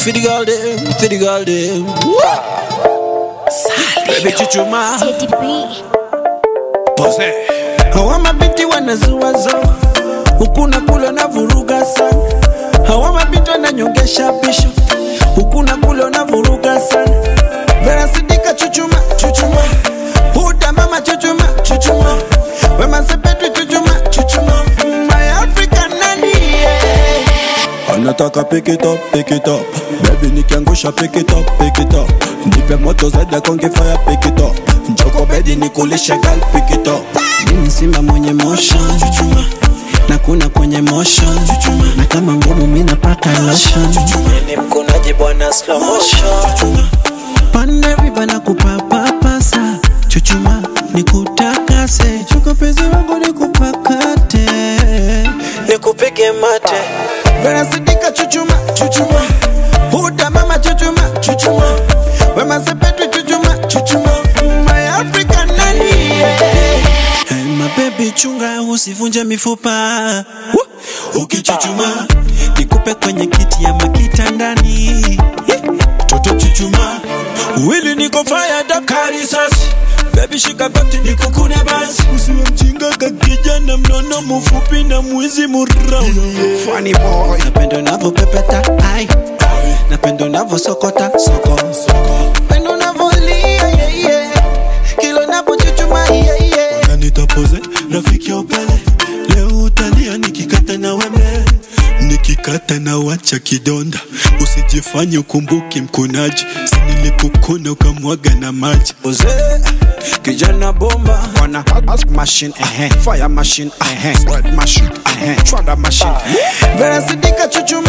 for the girl them, for the girl them. Baby chuchuma, Teddy B. pose. Hawa mabinti wanazuazo huku na kule na vuruga sana. Hawa mabinti wananyongesha bisho huku na kule na vuruga sana. Vera Sidika chuchuma, chuchuma. Huda mama chuchuma, chuchuma. Wema Sepetu chuchuma, chuchuma. My African nani yeah. anataka pick it up, pick it up bebi nikiangusha pick it up, pick it up nipe moto zaidi ya konge fire pick it up njoko bedi nikulishe gal pick it up Mimi simba mwenye motion chuchuma na kuna kwenye motion chuchuma na kama ngumu mimi napaka lotion chuchuma ni mkonaji bwana slow motion chuchuma pande riba na kupapapasa chuchuma nikutakase chuko pezi wangu nikupakate nikupige mate Vera Sidika chuchuma chuchuma Huda mama chuchuma chuchuma Wema Sepetu chuchuma chuchuma My African nani Hey my baby chunga usivunje mifupa Woo! Ukichuchuma nikupe kwenye kiti ya makita ndani Toto chuchuma Wili niko fire dakari sasi Baby shika goti nikukune basi Usiwe mjinga kakijana mnono mfupi na mwizi murau Funny boy Napenda unavyopepeta ai Napenda unavyosokota soko Napenda unavyolia yeah yeah Kila unapochuchuma yeah yeah na nitapoze rafiki ya upele leo utalia nikikata na wembe nikikata na wacha kidonda usijifanye ukumbuki mkunaji sinilipokuna ukamwaga na maji Mzee kijana bomba wana machine eh fire machine eh sweat machine eh chwada machine Vera Sidika chuchuma